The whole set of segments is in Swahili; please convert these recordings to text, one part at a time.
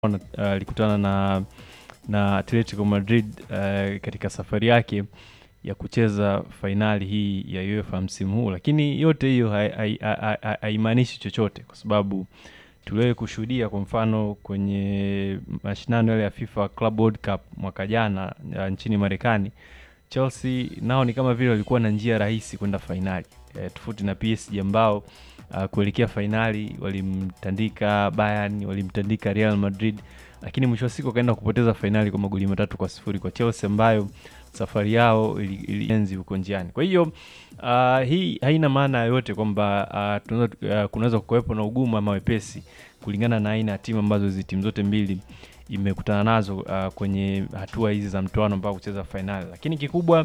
alikutana na na Atletico Madrid uh, katika safari yake ya kucheza fainali hii ya UEFA msimu huu, lakini yote hiyo haimaanishi chochote kwa sababu tuliwahi kushuhudia kwa mfano kwenye mashindano yale ya FIFA Club World Cup mwaka jana uh, nchini Marekani, Chelsea nao ni kama vile walikuwa na njia rahisi kwenda fainali e, tofauti na PSG ambao uh, kuelekea fainali walimtandika Bayern, walimtandika Real Madrid, lakini mwisho wa siku wakaenda kupoteza fainali kwa magoli matatu kwa sifuri kwa Chelsea ambayo safari yao ilienzi huko njiani. Kwa hiyo uh, hii haina maana yoyote kwamba uh, uh, kunaweza kuwepo na ugumu ama wepesi kulingana na aina ya timu ambazo hizi timu zote mbili imekutana nazo uh, kwenye hatua hizi za mtoano mpaka kucheza fainali, lakini kikubwa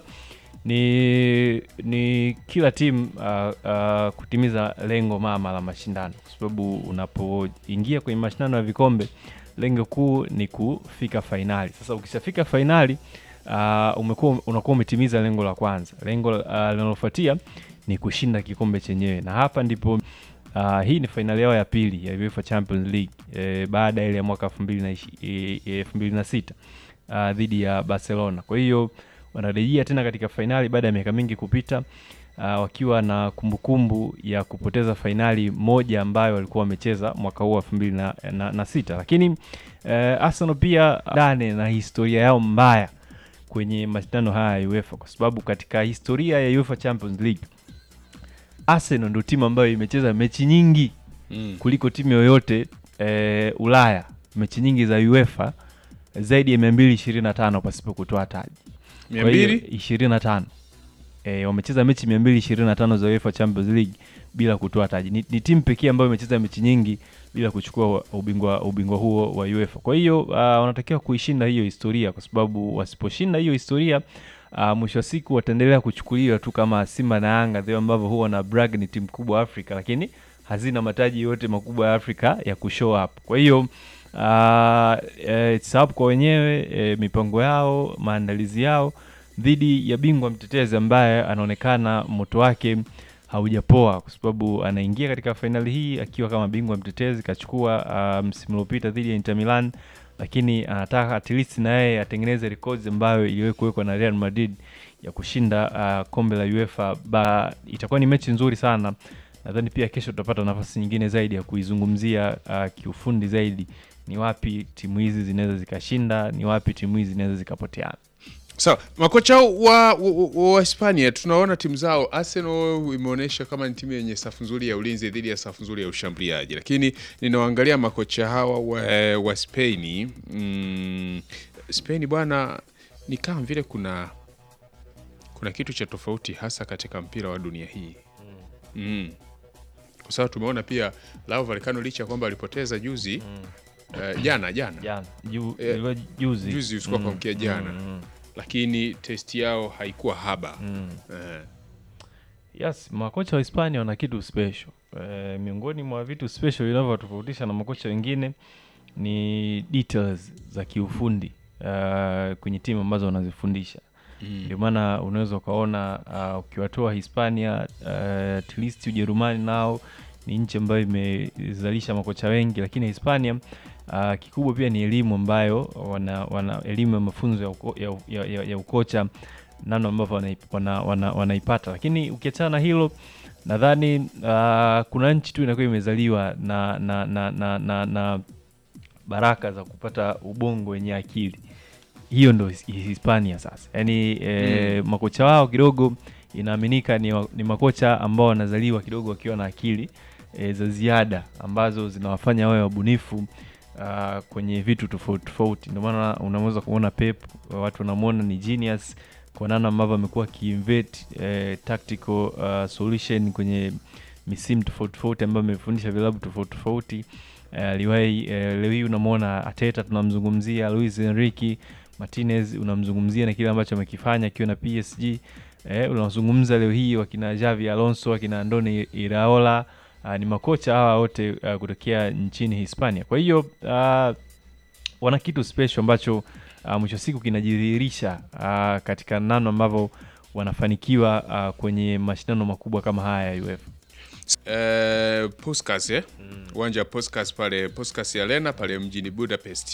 ni ni kila timu uh, uh, kutimiza lengo mama la mashindano, kwa sababu unapoingia kwenye mashindano ya vikombe lengo kuu ni kufika fainali. Sasa ukishafika fainali uh, umekuwa unakuwa umetimiza lengo la kwanza. Lengo uh, linalofuatia ni kushinda kikombe chenyewe, na hapa ndipo uh, hii ni fainali yao ya pili ya UEFA Champions League eh, baada ya ile ya mwaka elfu mbili na sita uh, dhidi ya Barcelona. Kwa hiyo wanarejea tena katika fainali baada ya miaka mingi kupita, uh, wakiwa na kumbukumbu kumbu ya kupoteza fainali moja ambayo walikuwa wamecheza mwaka huu elfu mbili na, na, na sita, lakini uh, Arsenal pia dane na historia yao mbaya kwenye mashindano haya ya UEFA kwa sababu katika historia ya UEFA Champions League Arsenal ndio timu ambayo imecheza mechi nyingi mm. kuliko timu yoyote e, Ulaya, mechi nyingi za UEFA zaidi ya 225 pasipo kutoa taji. 225 e, wamecheza mechi 225 za UEFA Champions League bila kutoa taji. Ni, ni timu pekee ambayo imecheza mechi nyingi bila kuchukua ubingwa ubingwa huo wa UEFA. Kwa hiyo uh, wanatakiwa kuishinda hiyo historia, kwa sababu wasiposhinda hiyo historia uh, mwisho wa siku wataendelea kuchukuliwa tu kama Simba na Yanga vile ambavyo huwa na brag ni timu kubwa Afrika, lakini hazina mataji yote makubwa ya Afrika ya kushow up. Kwa hiyo uh, it's up kwa wenyewe e, mipango yao, maandalizi yao dhidi ya bingwa mtetezi ambaye anaonekana moto wake haujapoa kwa sababu anaingia katika fainali hii akiwa kama bingwa mtetezi, kachukua uh, msimu uliopita dhidi ya Inter Milan, lakini anataka at least na yeye atengeneze rekodi ambayo iliwahi kuwekwa na Real Madrid ya kushinda uh, kombe la UEFA. Ba, itakuwa ni mechi nzuri sana. Nadhani pia kesho tutapata nafasi nyingine zaidi ya kuizungumzia uh, kiufundi zaidi, ni wapi timu hizi zinaweza zikashinda, ni wapi timu hizi zinaweza zikapoteana. Sawa, so, makocha wa, wa, wa Hispania tunaona timu zao. Arsenal imeonyesha kama ni timu yenye safu nzuri ya ulinzi dhidi ya safu nzuri ya ushambuliaji, lakini ninawaangalia makocha hawa wa, wa Spain mm, Spain bwana, ni kama vile kuna kuna kitu cha tofauti hasa katika mpira wa dunia hii mm. Kwa sababu tumeona pia Rayo Vallecano licha ya kwamba alipoteza juzi mm. uh, jana jana jana ju, eh, juzi juzi usiku kwa mkia jana mm. lakini testi yao haikuwa haba mm. uh. Yes, makocha wa Hispania wana kitu special. E, miongoni mwa vitu special vinavyotofautisha na makocha wengine ni details za kiufundi uh, kwenye timu ambazo wanazifundisha ndio mm. maana unaweza ukaona uh, ukiwatoa Hispania uh, at least Ujerumani nao ni nchi ambayo imezalisha makocha wengi, lakini Hispania uh, kikubwa pia ni elimu ambayo wana, wana elimu ya mafunzo ya, uko, ya, ya, ya, ya ukocha namna ambavyo wanaipata wana, wana, wana lakini ukiachana na hilo nadhani uh, kuna nchi tu inakuwa imezaliwa na na, na, na, na na baraka za kupata ubongo wenye akili hiyo ndo Hispania sasa, yaani e, mm. makocha wao kidogo inaaminika ni, ni makocha ambao wanazaliwa kidogo wakiwa na akili e, za ziada ambazo zinawafanya wawe wabunifu uh, kwenye vitu tofauti tofauti. Ndio maana unaweza kuona Pep, watu wanamwona ni genius kwa namna ambavyo amekuwa akiinvent eh, tactical uh, solution kwenye misimu tofauti tofauti ambayo amefundisha vilabu tofauti tofauti. Aliwahi uh, eh, leo hii unamwona Ateta, tunamzungumzia Luis Enrique Martinez, unamzungumzia na kile ambacho amekifanya akiwa na PSG. Eh, unazungumza leo hii wakina Xavi Alonso, wakina Andoni Iraola uh, ni makocha hawa wote uh, kutokea nchini Hispania. Kwa hiyo uh, wana kitu special ambacho uh, mwisho siku kinajidhihirisha uh, katika namna ambavyo wanafanikiwa uh, kwenye mashindano makubwa kama haya ya UEFA. Uh, Puskas eh? uwanja wa Puskas pale Puskas Arena pale mjini Budapest